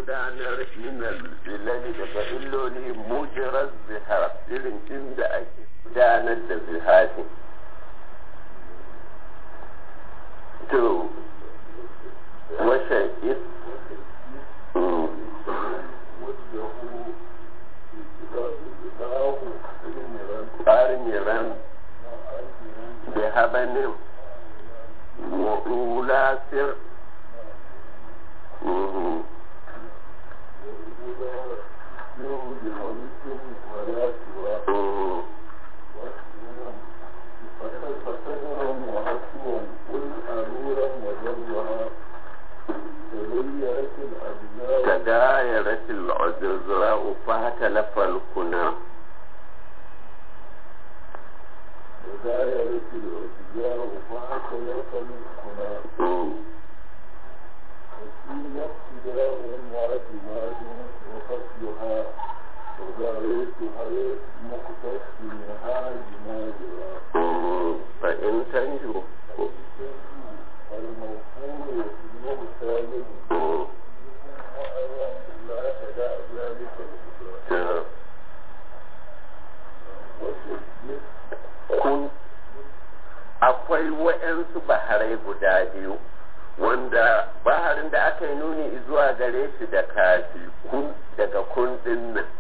gudanar minal ilali daga illoli mujirar zihar irin inda ake gudanar da zihari to washe is armiran da habanin mulasir تدايرت العذراء فاختلف الكنى تدايرت العذراء فاختلف الكنى وفي ابتداء واعتماد وفصلها وذريتها مقتص منها جنازها فإن تنجو الموصول يسمى سالم لا تدع ذلك الإجراء kun akwai wa'yansu baharai guda biyu wanda baharin da aka yi nuni zuwa gare shi da kafi kun daga kun din nan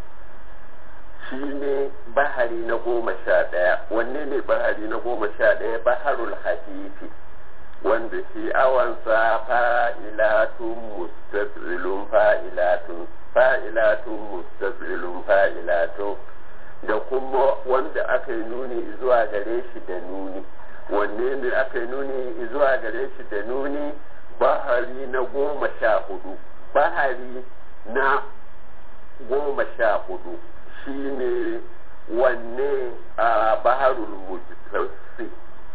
shi ne bahari na goma sha ɗaya wanne ne bahari na goma sha ɗaya baharul hadifi wanda shi awansa fa'ilatun mustafilun fa'ilatun fa'ilatun mustafilun fa'ilatun da kuma wanda aka yi nuni zuwa gare shi da nuni wanne ne aka yi nuni zuwa gare shi da nuni bahari na goma sha hudu bahari na goma sha hudu shi ne wanne a baharul mujtassi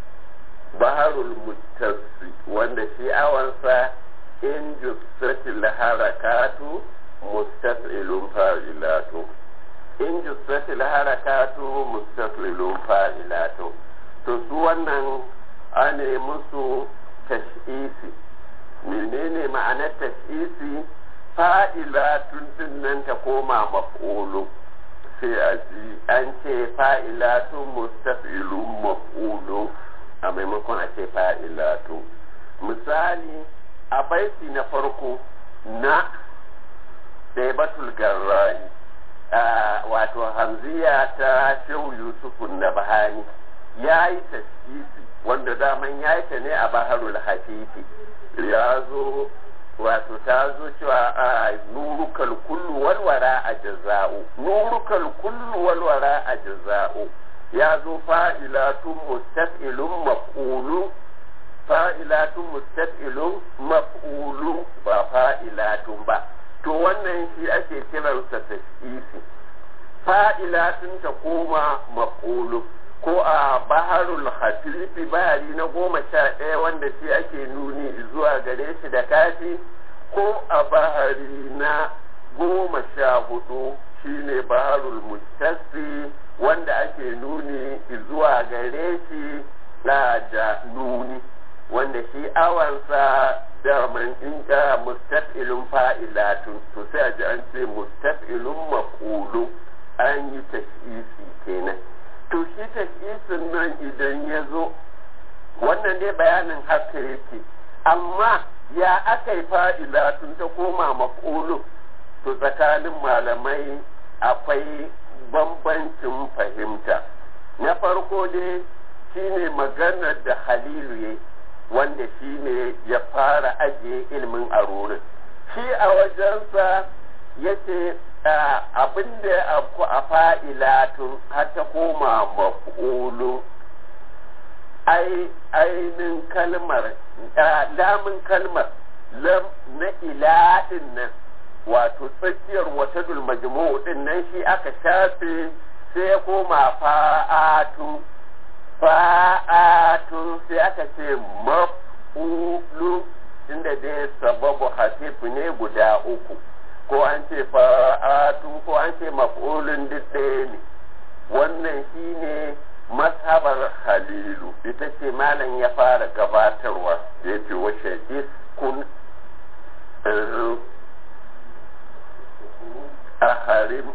baharul mujtassi wanda shi awansa in jussatil harakatu mustafilun fa'ilatu in jussatil harakatu mustaqilun fa'ilatu to su wannan ane musu tash'isi menene ma'anar tash'isi fa'ilatun din nan ta koma maf'ulu sai a ji an ce fa'ilatun mustaqilun maf'ulu a maimakon a ce fa'ilatu misali a baiti na farko na ɗaibatul garra'i wato hamziya ta shehu yusufun na bahani ya yi tasisi wanda daman ya yi ta ne a baharul hafifi ya zo wato ta zo cewa a nurukal kullu walwara a jaza'u nurukal kullu walwara a jaza'u ya zo fa'ilatun mustaf'ilun maf'ulu fa'ilatun mustaf'ilun maf'ulu ba fa'ilatun ba to wannan shi ake kiransa tasisi fa'ilatun ta koma maf'ulu ko a baharul hatifi bahari na goma sha ɗaya wanda shi ake nuni zuwa gare shi da kafi ko a bahari na goma sha hudu shine baharul mutasi wanda ake nuni zuwa gare shi da nuni wanda shi awansa da man inka mustaf'ilun fa'ilatun to sai a ji an ce mustaf'ilun maqulu an yi tashisi kenan to shi tashisin nan idan ya zo wannan dai bayanin haka yake amma ya aka yi fa'ilatun ta koma maqulu to tsakanin malamai akwai bambancin fahimta na farko dai shine maganar da halilu yayi wanda shi ne ya fara ajiye ilimin arorin shi a wajensa ya ce abin da ya afku a fa'ilatun har ta koma maf'ulu ainin kalmar lamun kalmar lam na iladin nan wato tsakiyar wata majmu'u din nan shi aka shafe sai ya koma fa'atu fa'atun sai aka ce maf'ulu inda dai sababu hasifu ne guda uku ko an ce fa'atun ko an ce maf'ulun duk ɗaya ne wannan shi ne mazhabar halilu ita ce malam ya fara gabatarwa ya ce washe iskun harim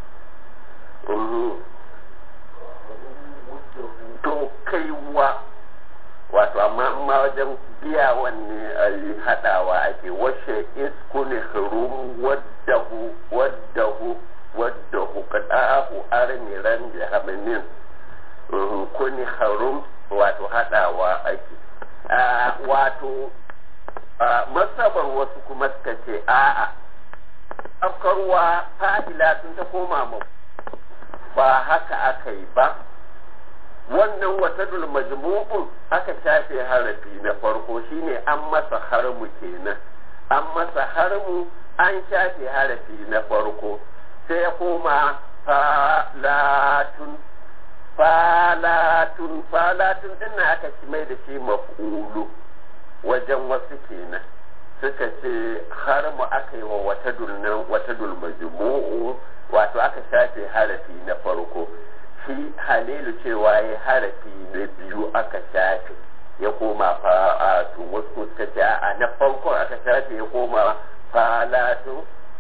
to kaiwa wato amma ma wajen biya wanne a yi haɗawa ake washe iskuni harum waddahu waddahu waddahu kada'ahu armiran da haminin kuni harum wato haɗawa ake wato masabar wasu kuma suka ce a'a afkarwa fa'ila sun ta koma ma ba haka aka yi ba wannan watadul majmu'un aka shafe harafi na farko shine an masa harmu kenan an masa harmu an shafe harafi na farko sai ya koma falatun falatun falatun din aka ci mai da shi maf'ulu wajen wasu kenan suka ce harmu aka yi wa watadul nan watadul majmu'u wato aka shafe harafi na farko shi halilu cewa ya harafi na biyu aka shafe ya koma fa'atu wasu suka ce a na farko aka shafe ya koma falatu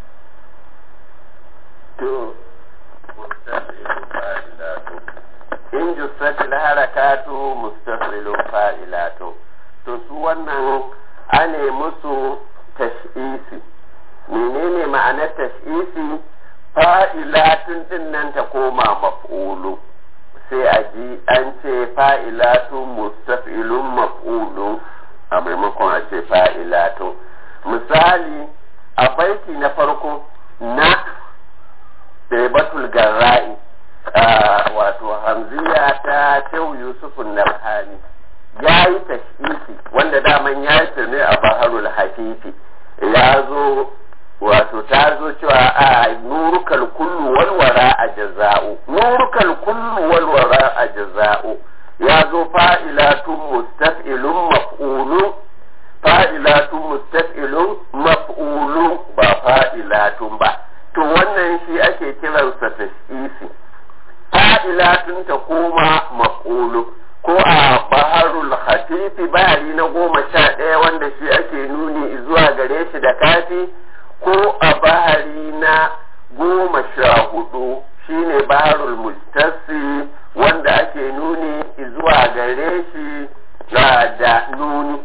to in jussatil harakatu mustaqbilun fa'ilatu to su wannan ane musu tash'isi menene ma'anar tash'isi fa'ilatun din nan ta koma maf'ulu sai a ji an ce fa'ilatun mustaf'ilun maf'ulu a maimakon a ce fa'ilatun misali a baiti na farko na batul garra'i wato hamziya ta shehu yusufun nabhani ya yi tash'isi wanda daman ya yi ne a baharul hafifi ya zo wato ta zo cewa a nurukal kullu walwara a jaza'u nurukal kullu walwara a jaza'u ya zo fa'ilatun mustaf'ilun maf'ulu fa'ilatun mustaf'ilun maf'ulu ba fa'ilatun ba to wannan shi ake kiransa tash'isi fa'ilatun ta koma maf'ulu ko a baharul hatifi bahari na goma sha ɗaya wanda shi ake nuni zuwa gare shi da kafi ko a bahari na goma sha hudu shine baharul mustasi wanda ake nuni zuwa gare shi da nuni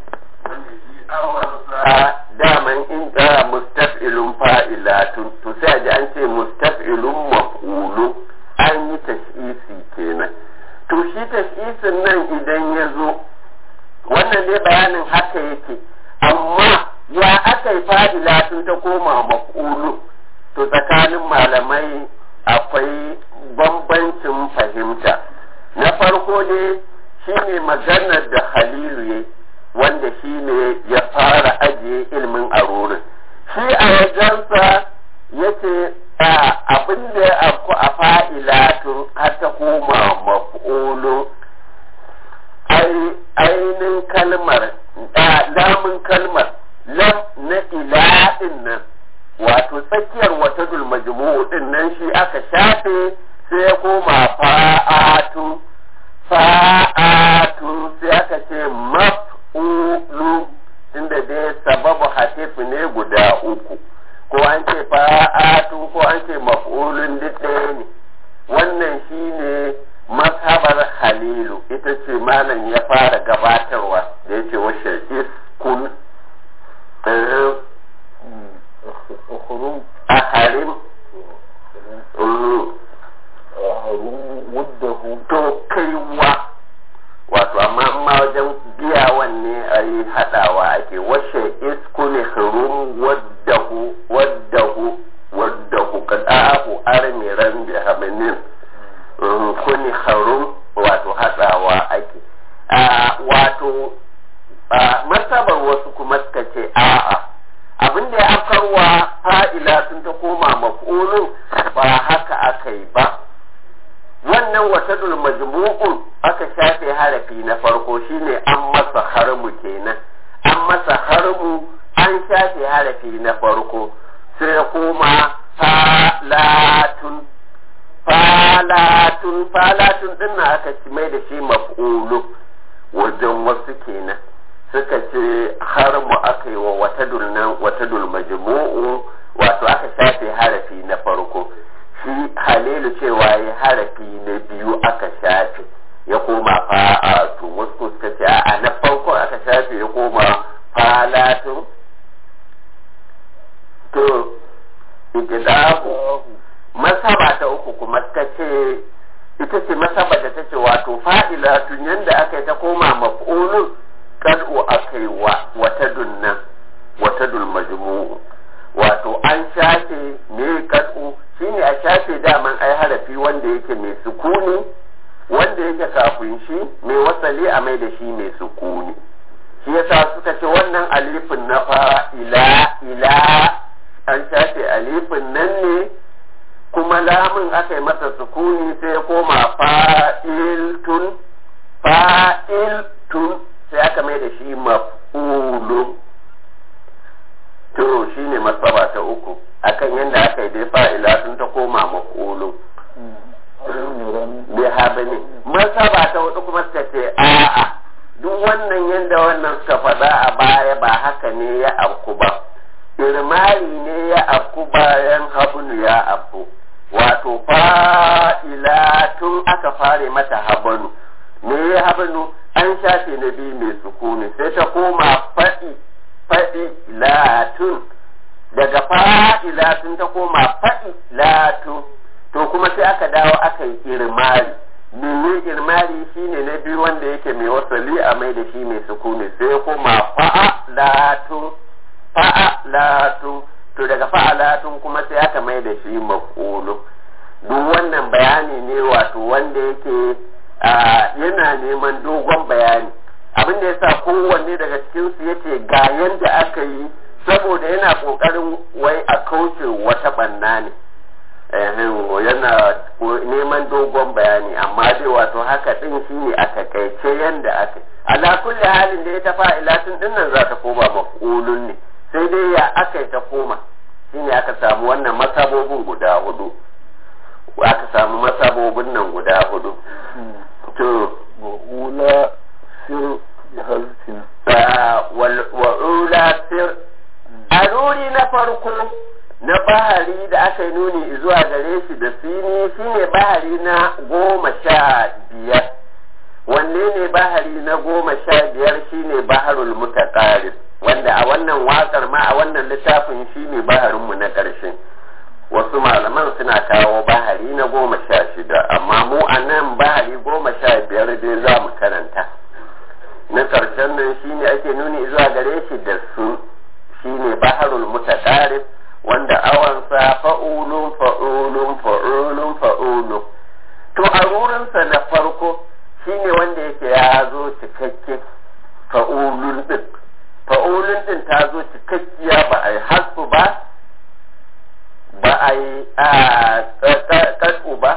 a daman in da mustaf'ilun fa'ilatun to sai ji an ce mustaf'ilun maf'ulu an yi tash'isi kenan to shi tash'isin nan idan ya zo wannan ne bayanin haka yake amma ya aka yi fa'ila sun ta koma maf'ulu to tsakanin malamai akwai bambancin fahimta na farko ne shi ne maganar da halilu ya wanda shi ne ya fara ajiye ilimin arorin shi a wajensa ya ce abin da ya afku a fa'ilatun har ta koma maf'ulu ainihin kalmar lamun kalmar lam na ila'in nan wato tsakiyar wata majmu'u din nan shi aka shafe sai ya koma fa'atu fa'atu sai aka ce maf'ulu inda dai sababu hatifu ne guda uku ko an ce fa'atu ko an ce maf'ulun duk ɗaya ne wannan shine mazhabar halilu ita ce malam ya fara gabatarwa da ya ce wa shakis kun a harim to kaiwa wato amma ma wajen biya wanne a yi haɗawa ake washe iskuni harum waddahu waddahu waddahu kada'ahu armiran bi haminin kuni harum wato hatsawa ake wato masabar wasu kuma suka ce a'a abin da ya afkarwa fa'ila sun ta koma maf'ulun ba haka aka yi ba wannan watadul majmu'un aka shafe harafi na farko shine an masa harmu kenan an masa harmu an shafe harafi na farko sai ya koma falatun falatun falatun din na aka ci mai da shi maf'ulu wajen wasu kenan suka ce har mu aka yi wa watadul nan watadul majmu'u wato aka shafe harafi na farko halilu cewa ya harafi na biyu aka shafe ya koma fa'atu wasu suka ce a na farko aka shafe ya koma falatun to ikidahu masaba ta uku kuma suka ce ita ce masaba da ta ce wato fa'ilatun yanda aka yi ta koma maf'ulun kad'u aka yi wa wata dunnan wata dul majmu'u wato an shafe me kad'u shine a shafe daman ai harafi wanda yake mai sukuni wanda yake kafin shi mai wasali a mai da shi mai sukuni shi yasa suka ce wannan alifin na fara ila ila an shafe alifin nan ne kuma lamun aka yi masa sukuni sai ya koma fa'iltun fa'iltun sai aka mai da shi maf'ulun to shi ne masaba ta uku akan yadda aka yi dai fa'ila sun ta koma maf'ulun bai haɓe ne masaba ta hudu kuma suka ce a'a duk wannan yadda wannan suka faɗa a baya ba haka ne ya afku ba irmari ne ya afku bayan habunu ya afku wato fa'ila tun aka fare mata habanu me ya habanu an shafe na biyu mai sukuni sai ta koma faɗi faɗi latun daga fa'ilatun ta koma faɗi latun to kuma sai aka dawo aka yi irmari mene irmari shine na biyu wanda yake mai wasali a mai da shi mai sukuni sai koma fa'alatun fa'alatun to daga fa'alatun kuma sai aka mai da shi maf'ulu duk wannan bayani ne wato wanda yake yana neman dogon bayani abin da yasa kowanne daga cikin su yace ga yanda aka yi saboda yana kokarin wai a kauce wata banna ne yana neman dogon bayani amma dai wato haka din shine a takaice yanda aka ala kulli halin da ya ta fa'ilatun din nan za ta koma maf'ulun ne sai dai ya aka yi ta koma shine aka samu wannan masabobin guda hudu aka samu masabobin nan guda hudu to wa'ula sir hazfin wa'ula sir a ruri na farko na bahari da aka yi nuni zuwa gare shi da sini shine bahari na goma sha biyar wanne ne bahari na goma sha biyar shine baharul mutaqarib wanda a wannan wakar ma a wannan littafin shine baharinmu na ƙarshe wasu malaman suna kawo bahari na goma sha shida amma mu a nan bahari goma sha biyar dai za mu karanta na ƙarshen nan shine ake nuni zuwa gare shi da su shine baharul mutaqarib wanda awansa fa'ulun fa'ulun fa'ulun fa'ulun to a wurinsa na farko shine wanda yake ya zo cikakke fa'ulun din fa'ulun din ta zo cikakkiya ba a yi hasfu ba ba a yi ƙasƙu ba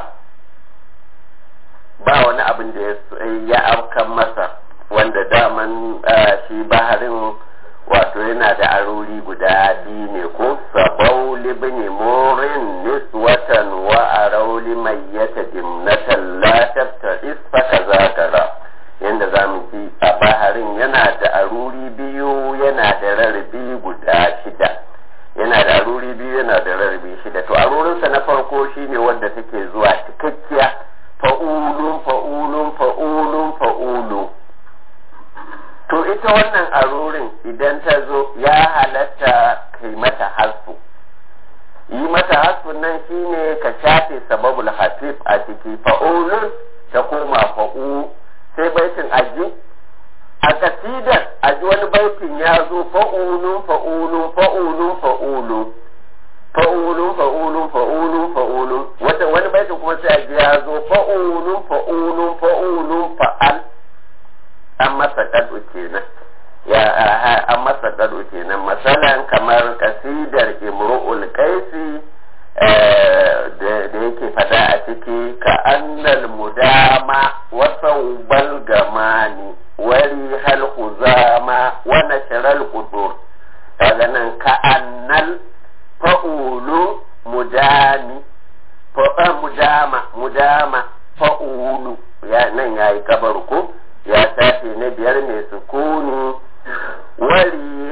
ba wani abin da ya afkan masa wanda daman shi baharin wato yana da arori guda biyu ne ko sabau libni morin niswatan wa arauli mai yata dimnatan latafta isfaka zakara yadda za mu ji a baharin yana da aruri biyu yana da rarrabi guda shida yana da aruri biyu yana da rarrabi shida to arurinsa na farko shine wanda take zuwa cikakkiya fa'ulun fa'ulun fa'ulun fa'ulun to ita wannan arurin idan ta zo ya halatta kai mata hasfu yi mata hasfun nan shine ka shafe sababul hasif a ciki fa'ulun ta koma fa'u sai baitin aji a kasidar aji wani baitin ya zo fa'ulun fa'ulun fa'ulun fa'ulun fa'ulun fa'ulun fa'ulun fa'ulun wata wani baitin kuma sai aji ya zo fa'ulun fa'ulun fa'ulun fa'al an masa kado kenan ya an masa kado kenan masalan kamar kasidar imru'ul qaisi da yake fada a ciki ka annal mudama wa sawbal gamani wari hal khuzama wa nashral qudur kaga nan ka annal fa'ulu mudami fa mudama mudama fa'ulu ya nan yayi kabar ko ya tafi na biyar mai sukuni wari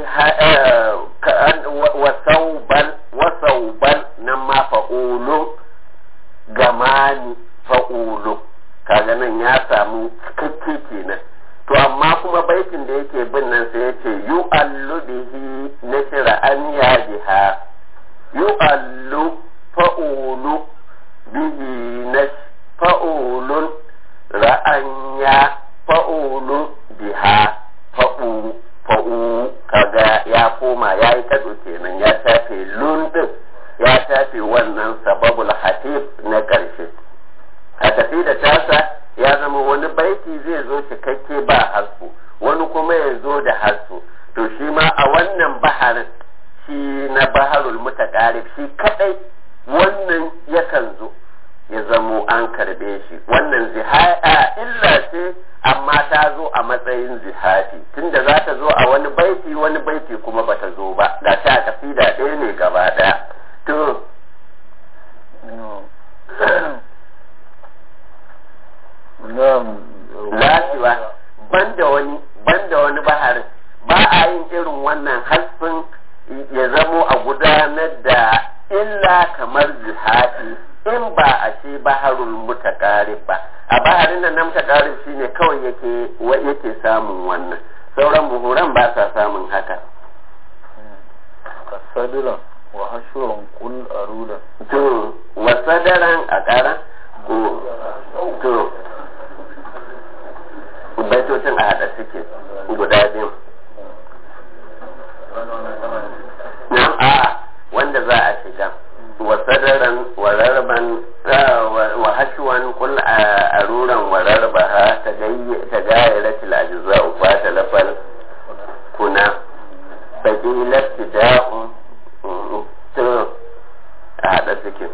wasauban wasauban nan ma fa'ulu ga yu'allu fa'ulu bihi nash fa'ulun ra'anya fa'ulun biha fa'u fa'u kaga ya koma ya yi kado kenan ya shafe lun din ya shafe wannan sababul hatif na ƙarshe a tafi da tasa ya zama wani baiti zai zo cikakke ba hasku wani kuma ya zo da hasku to shi ma a wannan baharin shi na baharul mutaqarib shi kadai wannan yakan zo ya zamo an karbe shi wannan zihaya illa ce amma ta zo a matsayin zihati tunda za ta zo a wani baiti wani baiti kuma bata zo ba ga ta kasida ɗaya ne gaba ɗaya to lafiya banda wani banda wani baharin ba a yin irin wannan hasfin ya zamo a gudanar da illa kamar jihadi in ba a shi baharul mutakarib ba a baharin nan na mutakarib shine kawai yake yake samun wannan sauran buhuran ba sa samun haka sadiran wa hashuran kul arudan to wa sadaran a kara ko to baitocin a haɗa suke guda biyu na'am a wanda za a shiga wa sadaran wa rarban wa hashuwan kul aruran wa rarbaha ta gayyara tilajizza ufa talafal kuna fagilar tida'un to a haɗa suke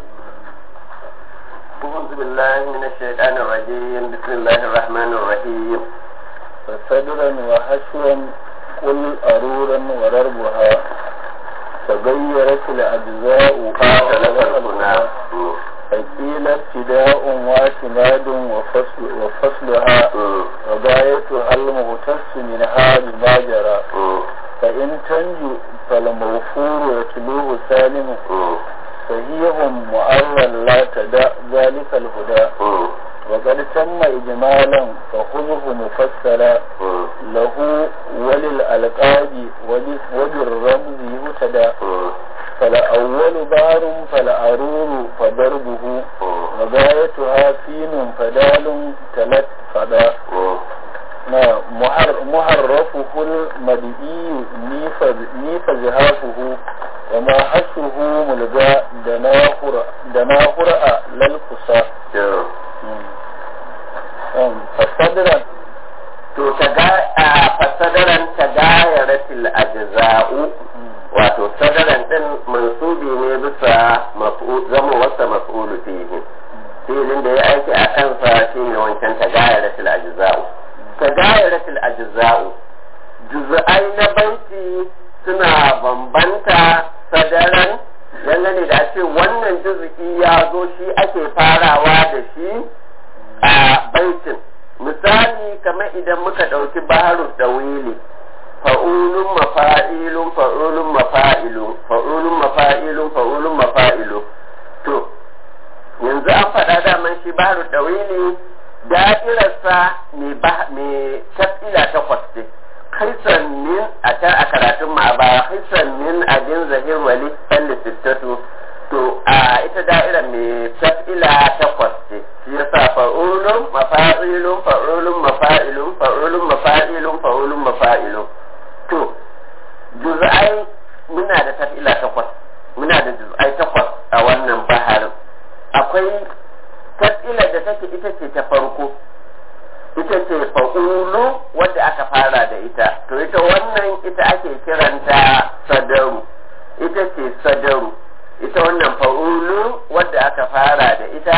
أعوذ بالله من الشيطان الرجيم بسم الله الرحمن الرحيم فصدرا وحشوا قل أرورا ورربها تغيرت الأجزاء فاتلف الكنا فقيل ابتداء واعتماد وفصل وفصلها وغايتها المغتص منها بما جرى فإن تنجو فالمغفور يتلوه سالم صحيح مؤرا لا تدع ذلك الهدى وقد تم إجمالا فخذه مفسرا له وللألقاب وبالرمز يهتدى فالأول بار فالأرور فضربه وغايتها فين فدال تلت فدا محرفه المدئي نيف زهافه وما حشه ملغى دناهر للقصى فصدرا to ta ga fasadaran ta gayaratil ajza'u wato sadaran din mansubi ne bisa zama wasa maf'ulu fihi filin da ya aiki a kansa shine wancan ta gayaratil ajza'u ta gayaratil ajza'u juz'ai na baiti suna bambanta sadaran dangane da ce wannan juz'i ya zo shi ake farawa da shi a baitin misali kamar idan muka ɗauki baharu dawili fa'ulun mafa'ilun fa'ulun mafa'ilun fa'ulun mafa'ilun fa'ulun mafa'ilun to yanzu an faɗa daman shi baharu dawili da'irarsa mai tafila takwas ce kaisan min a can a karatun ma a baya kaisan min abin zahir wali falli sittatu to a ita da'ira mai tafila takwas ce shi yasa fa'ulun mafa'ilun fa'ulun mafa'ilun fa'ulun mafa'ilun fa'ulun mafa'ilun to juz'ai muna da tafila takwas muna da juz'ai takwas a wannan baharin akwai tafila da take ita ce ta farko ita ce fa'ulu wadda aka fara da ita to ita wannan ita ake kiranta sadaru ita ce sadaru ita wannan fa'ulu wadda aka fara da ita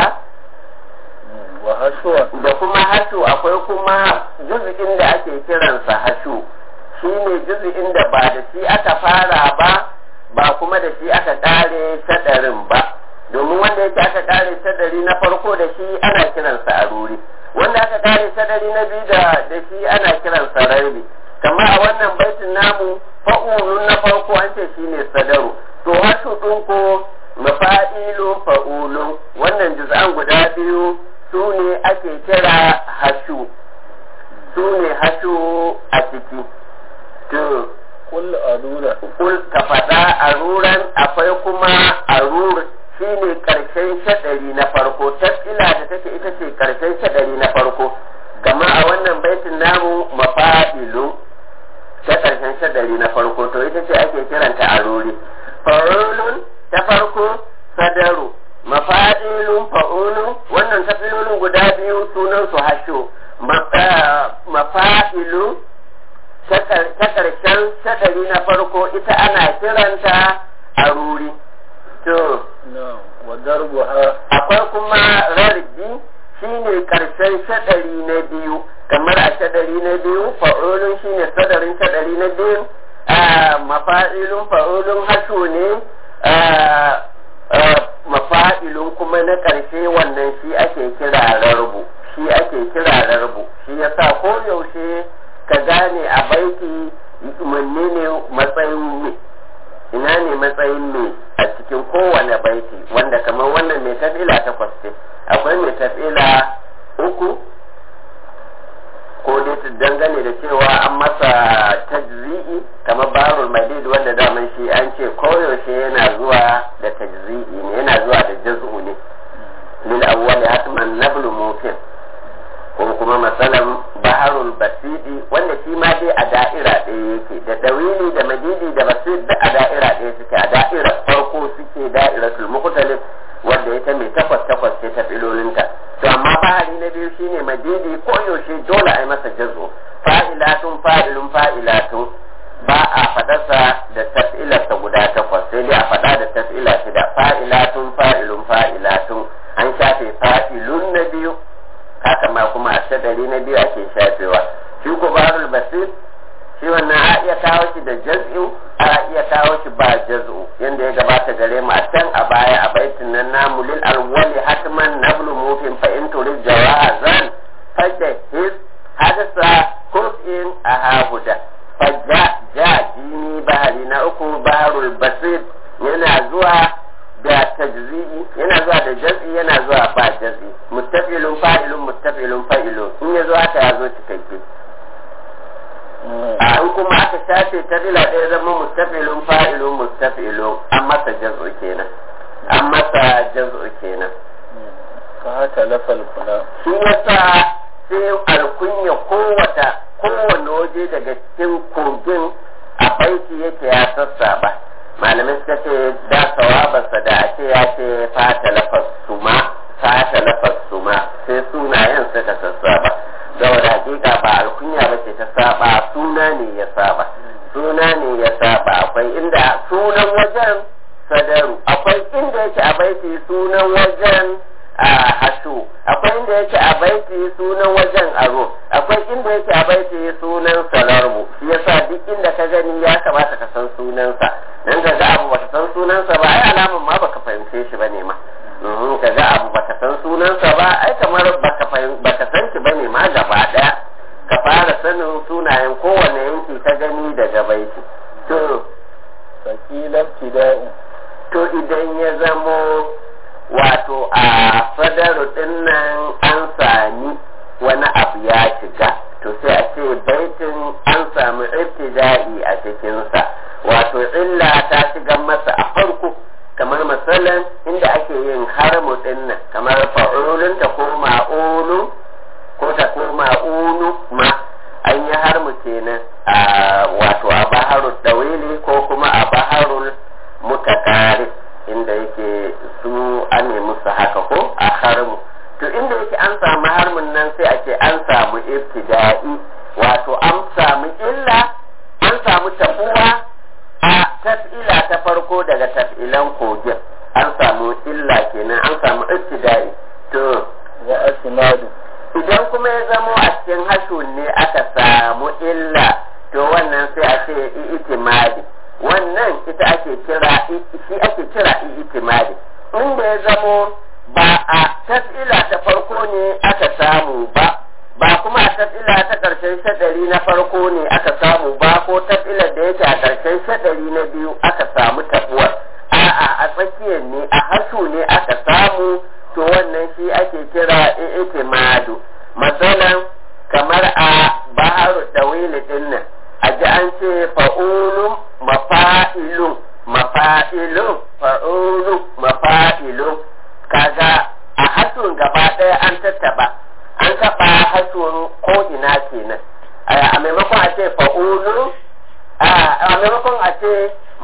wa hashuwa da kuma hashu akwai kuma juzi'in da ake kiransa hashu shi ne juzi'in da ba da shi aka fara ba ba kuma da shi aka kare sadarin ba domin wanda yake aka kare sadari na farko da shi ana kiransa aruri wanda aka kare sadari na biyu da da shi ana kiransa rabi kamar a wannan baitin namu fa'ulun na farko an ce shine sadaru to hashu ɗin ko mafa'ilun fa'ulun wannan juz'an guda biyu su ne ake kira hashu su ne hashu a ciki to kul adura kul ka faɗa a ruran akwai kuma darbuha akwai kuma rarbi shine karshen shadari na biyu kamar a shadari na biyu fa'ulun shine sadarin shadari na biyu mafa'ilun fa'ulun hashu ne mafa'ilun kuma na ƙarshe wannan shi ake kira rarbu shi ake kira rarbu shi yasa ko yaushe ka gane a baiti manne ne matsayin me ina ne matsayin me a cikin kowane baiti wanda kamar wannan mai tafila takwas ce akwai mai tafila uku ko dai dangane da cewa an masa tajzi'i kamar barul madid wanda daman shi an ce koyaushe yana zuwa da tajzi'i ne yana zuwa da jaz'u ne lil awwali hatman nablu mufin ko kuma masalan baharul basidi wanda shi ma dai a da'ira ɗaya yake da dawili da madidi da basid da a da'ira ɗaya suke a da'ira farko suke da'iratul mukhtalif wanda ita mai takwas takwas ce ta filolinta to amma bahari na biyu shine madidi ko yaushe dole a yi masa jazo fa'ilatun fa'ilun fa'ilatun ba a fadarsa da taf'ilarsa guda takwas sai dai a fada da taf'ila shida fa'ilatun fa'ilun fa'ilatun an shafe fa'ilun na biyu haka ma kuma a shadari na biyu ake shafewa shi ko barul basir shi wannan a iya kawo shi da jaz'u a iya kawo shi ba jaz'u yanda ya gabata gare mu a can a baya a baitin nan namu lil alwali hatman nablu mufin fa in turid jawazan fajda his hadasa kur'in a hahuda fajja ja jini bahari na uku baharul basir yana zuwa da tajzi'i yana zuwa da jaz'i yana zuwa ba jaz'i muttafilun fa'ilun muttafilun fa'ilun in ya zo haka ya zo cikakke a in kuma aka shafe ta dila ɗaya zama mustafilun fa'ilun mustafilun an masa jaz'u kenan an masa jaz'u kenan ka haka lafal kula shi yasa sai alkunya kowata kowane waje daga cikin kogin a baiti yake ya sassa ba malamai suka ce da sawabarsa da a ce ya ce fata lafas suma fata lafas suma sai sunayen suka sassa ba saboda hakika ba alkunya ba ce ta saba suna ne ya saba suna ne ya saba akwai inda sunan wajen sadaru akwai inda yake a baiti sunan wajen a hashu akwai inda yake a baiti sunan wajen aro akwai inda yake a baiti sunan salarmu shi yasa duk inda ka gani ya kamata ka san sunansa dan ga ga abu baka san sunansa ba ai alamun ma baka fahimce shi bane ma mhm ka ga abu baka san sunansa ba ai kamar baka fahim baka san shi bane ma gaba daya ka fara sanin sunayen kowane yanki ka gani daga baiti to sakilan tida'u to idan ya zamo wato a fadaru dinnan an sami wani abu ya shiga to sai a ce baitin an samu ibtida'i a cikinsa wato illa ta shiga masa a farko kamar misalan inda ake yin harmu dinnan kamar fa'ulun ta koma ulu ko ta koma ulu ma an yi harmu kenan a wato a baharul dawili ko kuma a baharul mutakari inda yake su an musu haka ko a harmu to inda yake an samu harmun nan sai a ce an samu ibtida'i wato an samu illa an samu tabuwa a taf'ila ta farko daga taf'ilan kogin an samu illa kenan an samu ibtida'i to wa asnadu idan kuma ya zamo a cikin hashun ne aka samu illa to wannan sai a ce itimadi wannan ita ake kira shi ake kira itimadi inda ya zamo ba a tas'ila ta farko ne aka samu ba ba kuma a tas'ila ta ƙarshen shaɗari na farko ne aka samu ba ko tas'ilar da yake a ƙarshen shaɗari na biyu aka samu tabuwar a'a a tsakiyar ne a hashu ne aka samu to wannan shi ake kira itimadu masalan kamar a baharu dawili din nan a ji an ce fa'ulun mafa'ilun mafa'ilun fa'ulun mafa'ilun kaga a hasun gaba ɗaya an tattaba an taɓa hasun ko ina kenan a maimakon a ce fa'ulun a maimakon a ce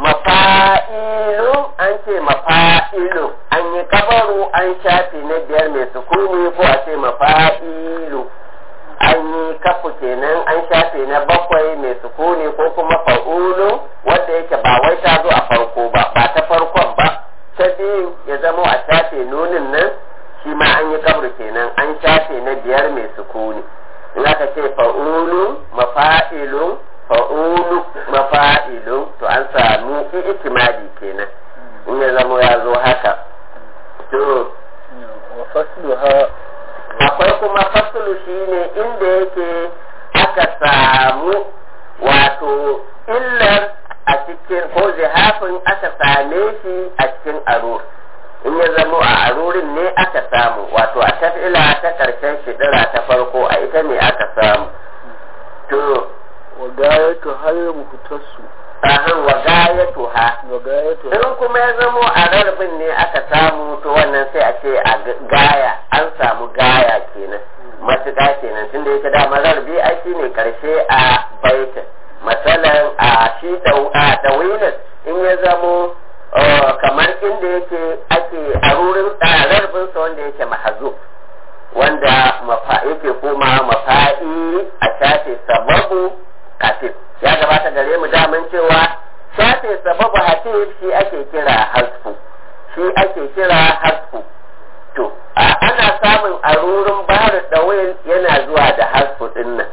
mafa'ilun an ce mafa'ilun an yi kabaru an shafi na biyar mai sukuni ko a ce mafa'ilu an yi kafu kenan an shafe na bakwai mai sukuni ko kuma fa'ulu wanda yake ba wai ta zo a farko ba ba ta farkon ba ta biyu ya zamo a shafe nunin nan shi ma an yi kabru kenan an shafe na biyar mai sukuni in aka ce fa'ulu mafa'ilun fa'ulu mafa'ilun to an samu itimadi kenan in ya zamo ya zo haka to wa fasluha akwai kuma fasulu shine inda yake aka samu wato illar a cikin ko zihafin aka same shi a cikin arur in ya zamo a arurin ne aka samu wato a tafila ta karshen shidira ta farko a ita ne aka samu to wa gayatu har muhtassu ahan wa gayatu ha wa gayatu in kuma ya zamo a rarbin ne aka samu to wannan sai a ce a gaya an samu gaya kenan matuƙa kenan tunda yake dama rarbi ai shi ne karshe a baitin matsalan a shi tawilin in ya zamo kamar inda yake ake a rurin rarbinsa wanda yake mahazu wanda yake kuma mafa'i a shafe sababu kafin ya gabata gare mu daman cewa shafe sababu hatif shi ake kira hasfu shi ake kira hasfu to ana samun arurin barin dawil yana zuwa da hasfu din nan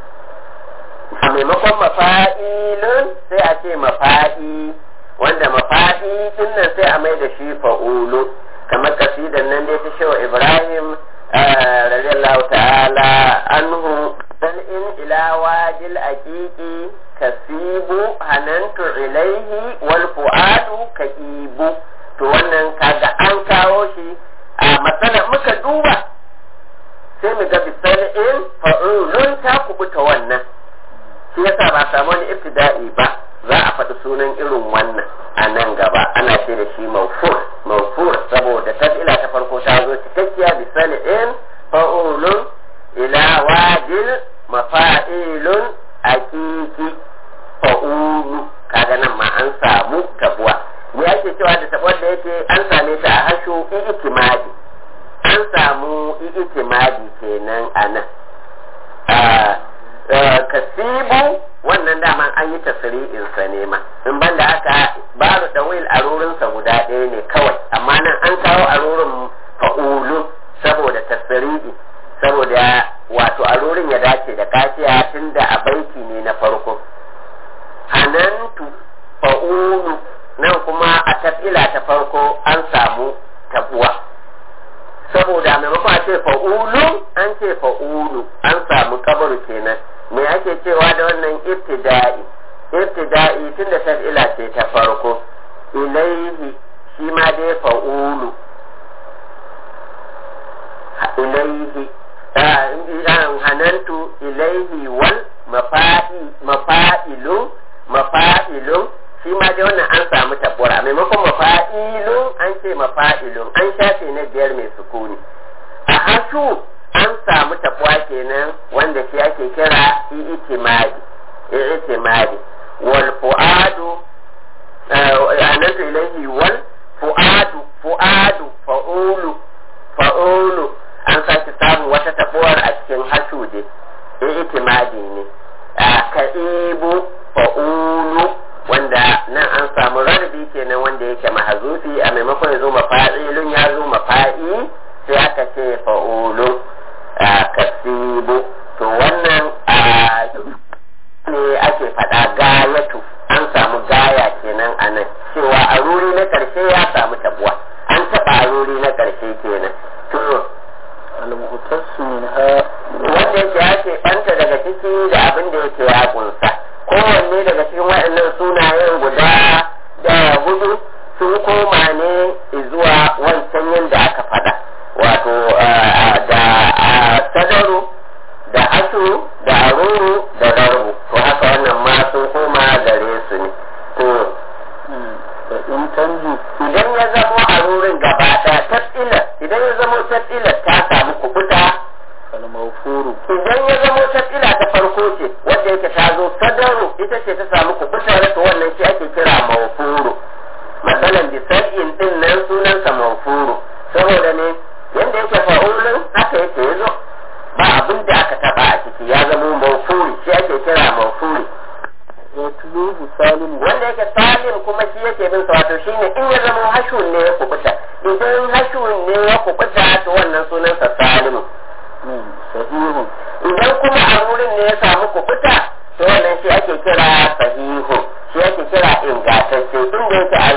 a maimakon mafa'ilun sai a ce mafa'i wanda mafa'i din nan sai a mai da shi fa'ulu kamar kasidan nan dai ta shewa ibrahim radiyallahu ta'ala anhu bal in ila wajil aqiqi kasibu hanantu ilaihi wal fuadu kaibu to wannan kaga an kawo shi a matsalar muka duba sai mu ga bisal'in fa'ulun ta kubuta wannan shi yasa ba samu wani ibtida'i ba za a faɗi sunan irin wannan a nan gaba ana ce da shi mawfur mawfur saboda tafila ta farko ta zo cikakkiya bisal'in fa'ulun ila wajil mafa'ilun akiki fa'ulu kaga nan ma an samu tabuwa me ake cewa da tabuwar da yake an same ta a hashu ikimadi an samu ikimadi kenan a nan kasibu wannan daman an yi tasiri'insa ne ma in banda haka babu dawil a rurinsa guda ɗaya ne kawai amma nan an kawo a rurin fa'ulu saboda tasiri'i saboda wato a rurin ya dace da kafiya tun da a baiti ne na farko hanantu fa'ulu nan kuma a tafila ta farko an samu tabuwa saboda maimakon a ce fa'ulu an ce fa'ulu an samu kabaru kenan me ake cewa da wannan ibtida'i ibtida'i tun da tafila ce ta farko ilaihi shi ma dai fa'ulu ilaihi hanantu ilaihi wal mafa'ilu mafa'ilun shi ma dai wannan an samu tabbura maimakon mafa'ilun an ce mafa'ilun an shafe na biyar mai sukuni a hasu an samu tabuwa kenan wanda shi ake kira i'timadi i'timadi wal fu'adu anantu ilaihi wal fu'adu fu'adu fa'ulu fa'ulu an sake samun wata tabuwar a cikin hashu dai i'timadi ne ka'ibu fa'ulu wanda nan an samu rarrabi kenan wanda yake mahazufi a maimakon ya zo mafa'ilun ya zo mafa'i sai aka ce fa'ulu kasibu to wannan ne ake faɗa gayatu an samu gaya kenan a nan cewa a ruri na ƙarshe ya samu tabuwa an taɓa a ruri na ƙarshe kenan to al-muhtassu minha wanda yake ya ke ɓanta daga ciki da abin da yake ya kunsa kowanne daga cikin waɗannan sunayen guda da hudu sun koma ne zuwa wancan yadda aka faɗa wato da sadaru da asu da aruru da darbu to haka wannan ma sun koma gare su ne to da in tanju idan ya zamo arurin gaba ɗaya tafsilar idan ya zamo tafsilar ta samu kubuta al-mawfuru idan ya zamo tafsila ta farko ce wanda yake ta zo sadaru ita ce ta samu kubutar to wannan shi ake kira mawfuru matsalan bisar'in din nan sunansa mawfuru saboda ne yanda yake fa'ulun haka yake ya zo ba abin da aka taba a ciki ya zama mawfuri shi ake kira mawfuri wa tulubu salim wanda yake salim kuma shi yake bin sa wato shine in ya zama hashun ne ya kubuta idan hashun ne ya kubuta to wannan sunansa salimu sahihun idan kuma a wurin ne ya samu kubuta to wannan shi ake kira sahihu shi ake kira ingantacce inda yake a